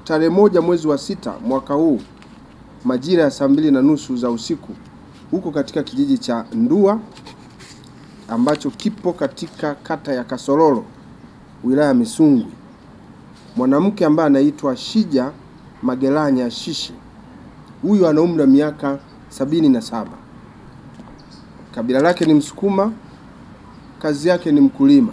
tarehe moja mwezi wa sita mwaka huu majira ya saa mbili na nusu za usiku huko katika kijiji cha Ndua ambacho kipo katika kata ya Kasololo wilaya ya Misungwi, mwanamke ambaye anaitwa Shija Magelanya Shishi, huyu ana umri wa miaka sabini na saba. Kabila lake ni Msukuma, kazi yake ni mkulima,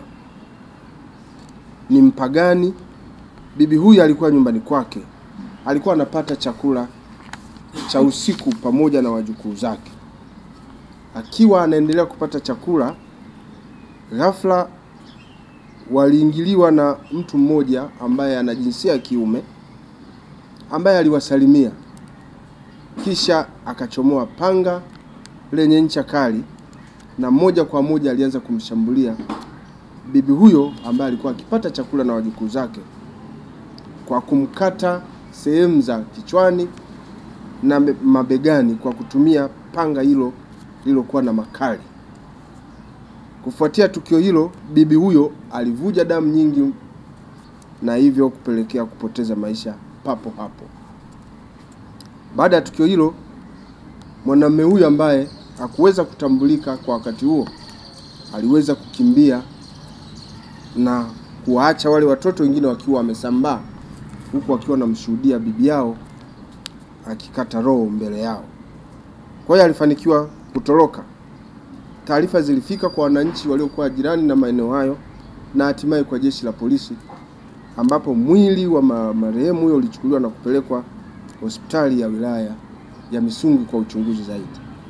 ni mpagani. Bibi huyu alikuwa nyumbani kwake, alikuwa anapata chakula cha usiku pamoja na wajukuu zake. Akiwa anaendelea kupata chakula, ghafla waliingiliwa na mtu mmoja ambaye ana jinsia ya kiume ambaye aliwasalimia, kisha akachomoa panga lenye ncha kali na moja kwa moja alianza kumshambulia bibi huyo ambaye alikuwa akipata chakula na wajukuu zake kwa kumkata sehemu za kichwani na mabegani kwa kutumia panga hilo lililokuwa na makali. Kufuatia tukio hilo, bibi huyo alivuja damu nyingi na hivyo kupelekea kupoteza maisha papo hapo. Baada ya tukio hilo, mwanamume huyu ambaye hakuweza kutambulika kwa wakati huo aliweza kukimbia na kuwaacha wale watoto wengine wakiwa wamesambaa, huku wakiwa wanamshuhudia bibi yao akikata roho mbele yao. Kwa hiyo alifanikiwa kutoroka. Taarifa zilifika kwa wananchi waliokuwa jirani na maeneo hayo na hatimaye kwa jeshi la polisi, ambapo mwili wa marehemu huyo ulichukuliwa na kupelekwa hospitali ya wilaya ya Misungwi kwa uchunguzi zaidi.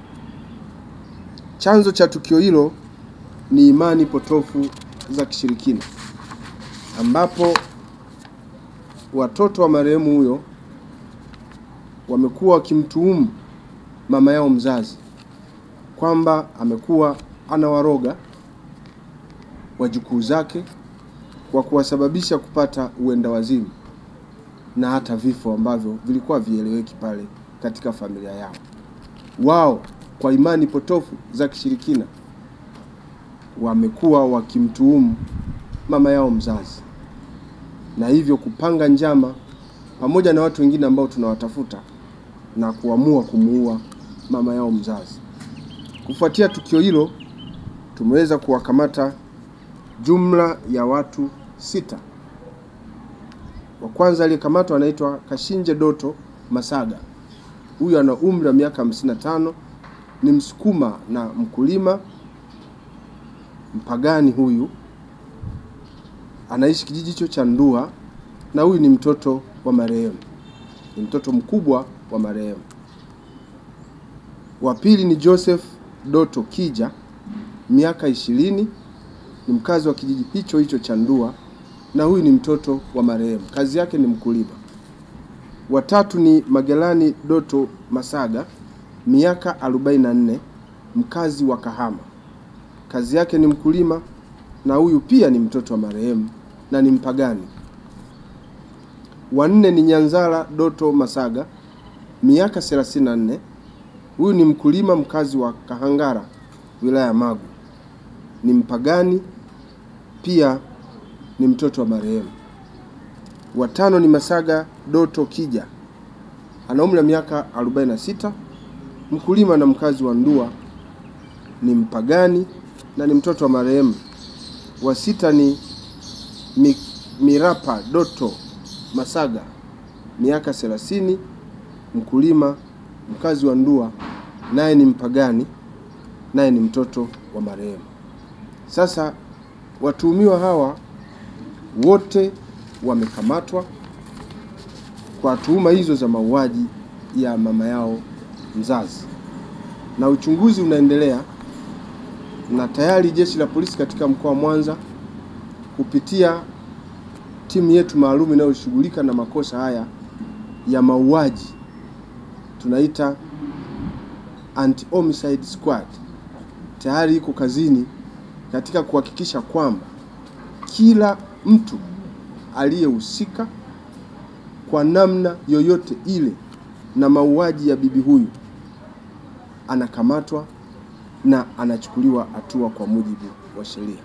Chanzo cha tukio hilo ni imani potofu za kishirikina, ambapo watoto wa marehemu huyo wamekuwa wakimtuhumu mama yao mzazi kwamba amekuwa anawaroga wajukuu zake kwa kuwasababisha kupata uenda wazimu na hata vifo ambavyo vilikuwa vieleweki pale katika familia yao. Wao kwa imani potofu za kishirikina wamekuwa wakimtuhumu mama yao mzazi na hivyo kupanga njama pamoja na watu wengine ambao tunawatafuta na kuamua kumuua mama yao mzazi. Kufuatia tukio hilo, tumeweza kuwakamata jumla ya watu sita. Wa kwanza aliyekamatwa anaitwa Kashinje Doto Masaga. Huyu ana umri wa miaka 55, ni Msukuma na mkulima mpagani. Huyu anaishi kijiji hicho cha Ndua na huyu ni mtoto wa marehemu, ni mtoto mkubwa wa marehemu. Wa pili ni Joseph Doto Kija, miaka ishirini, ni mkazi wa kijiji hicho hicho cha Ndua na huyu ni mtoto wa marehemu, kazi yake ni mkulima. Watatu ni Magelani Doto Masaga, miaka 44, mkazi wa Kahama, kazi yake ni mkulima na huyu pia ni mtoto wa marehemu na ni mpagani. Wanne ni Nyanzala Doto Masaga, miaka 34, huyu ni mkulima mkazi wa Kahangara, wilaya ya Magu, ni mpagani pia ni mtoto wa marehemu. Watano ni Masaga Doto Kija, ana umri wa miaka 46, mkulima na mkazi wa Ndua, ni mpagani na ni mtoto wa marehemu. Wa sita ni Mi, Mirapa Doto Masaga, miaka 30, mkulima mkazi wa Ndua, naye ni mpagani, naye ni mtoto wa marehemu. Sasa watuhumiwa hawa wote wamekamatwa kwa tuhuma hizo za mauaji ya mama yao mzazi, na uchunguzi unaendelea, na tayari jeshi la polisi katika mkoa wa Mwanza kupitia timu yetu maalum inayoshughulika na makosa haya ya mauaji tunaita anti homicide squad tayari iko kazini katika kuhakikisha kwamba kila mtu aliyehusika kwa namna yoyote ile na mauaji ya bibi huyu anakamatwa na anachukuliwa hatua kwa mujibu wa sheria.